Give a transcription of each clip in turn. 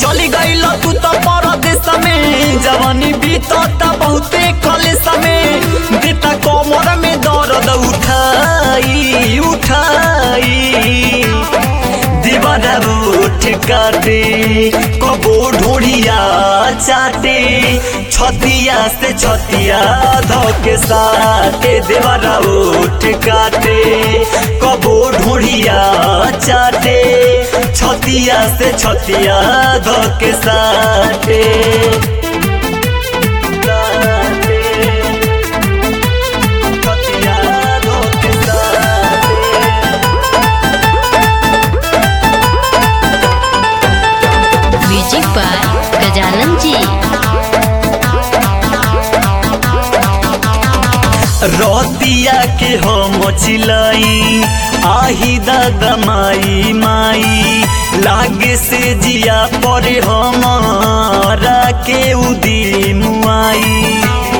चली गईल तू तो परदेश में जवानी बीतता बहुते कलेस में देता कमर में दर्द उठाई उठाई दीवाना उठ काटे कबो ढोड़िया चाटे छतिया से छतिया धोके साटे देवाना उठ काटे कबो ढोड़िया चाटे छतिया से छतिया धोके साटे छतिया धोके साटे म्यूजिक बाय गजानन जी रतिया के हम चिलाई आही दादा माई माई लागे से जिया परे हमारा के उदी मुआई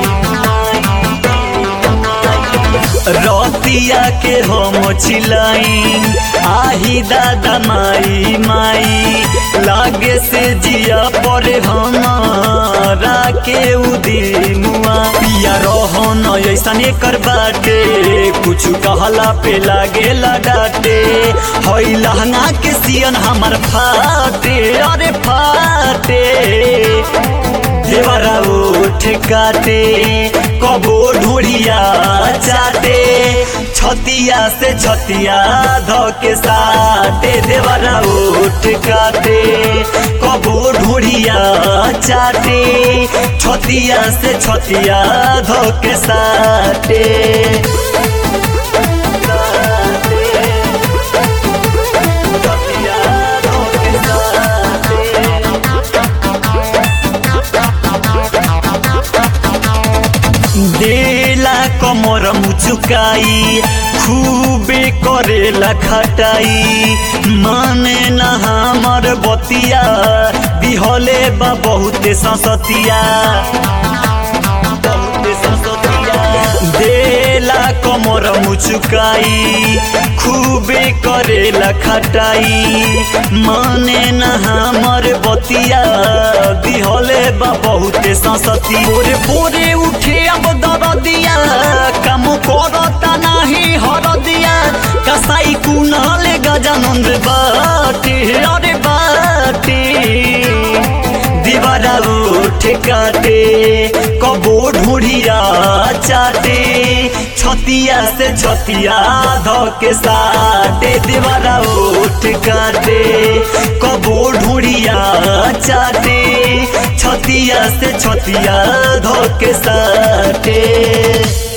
रतिया के हम चिलाई आही दादा माई माई लागे से जिया परे हमारा के उदी मुआ पिया रहो न ऐसा कर बाटे कुछ कहला पे लागे डाटे हई लहंगा के सियन हमार फाटे अरे फाटे देवरा उठ काटे कबो ढूढ़िया चाटे छतिया से छतिया धोके साटे देवरा उठ काटे कबो ढूढ़िया चाटे छतिया से छतिया धोके साटे छतिया धोके साटे देला कमर मुचुकाई खूबे करेला खटाई माने न हमर बतिया दिहले बा बहुते ससतिया बहुते ससतिया देला कमर मुचुकाई खूबे करेला खटाई माने न हमर बतिया दिहले बा बहुते ससती बोरे बोरे उठे अब दरदिया काम करता नाही हरदिया कसाई कुनाल गजानंद बाटे अरे बाटे दीवारा उठ काटे कबो ढूढ़िया चाटे छतिया से छतिया धोके साटे दीवारा उठ काटे कबो ढूढ़िया चाटे छतिया से छतिया धोके साटे